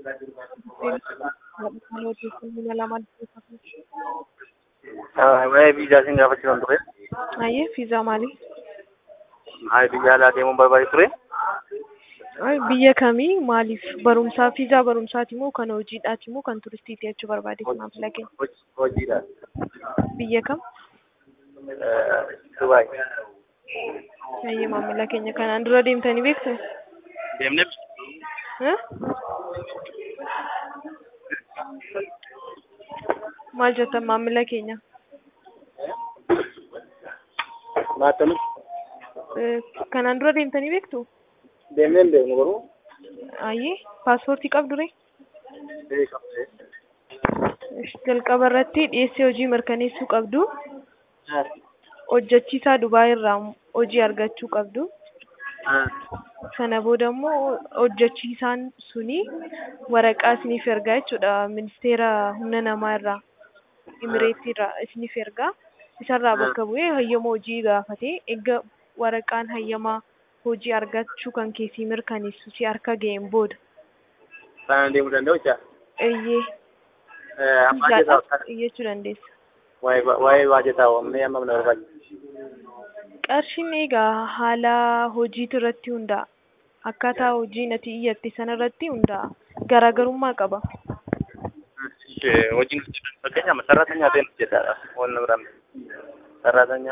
Waa'ee viizaa isin gaafachuudhaan ture. Ayyee fiizaa maali? Waa'ee biyya alaa deemuun barbaade ture. Ay, Biyya kamii maaliif barumsaa fiizaa barumsaati moo kan hojiidhaati moo kan turistiiti jechuu barbaade maamila keenya? Hoj- Hojiidhaan. Biyya kam? Eh, Dubaay. Ayyee maamila keenya kanaan dura deemtanii beektu? Deemnee Eh? Maal jettan maamila keenya? maattanii Eh, Kanaan dura deemtanii beektu? deemnee hin beeknu garuu Ayyee paaspoortii qabdu ree? beekamte. Ish, Jalqaba irratti dhiyeessii hojii mirkaneessuu qabdu. Hojjechiisaa Dubaay irraa hojii argachuu qabdu. Sana booda immoo hojjechiisaan suni waraqaa isiniif ergaa jechuudha. Ministeera humna namaa irraa, Imireetii irraa isiniif ergaa. Isarraa bakka bu'ee hayyama hojii gaafatee eega waraqaan hayyamaa hojii argachuu kan keessii mirkaneessu si harka ga'een booda. Kanaan deemuu danda'u jecha. Eeyyee Amma fiizaadhaaf jecha iyyachuu dandeessa. waa'ee waa'ee baajetaa waamnee amma mana barbaachisa. Qarshiin egaa haala hojiitu irratti hundaa'a. Akkaataa hojiin ati iyyatte sana irratti hundaa'a. Garaagarummaa qaba. Hojiin hojjetan fakkeenyaaf sararaata nyaateen hojjetaadha. Wanna biraan sararaata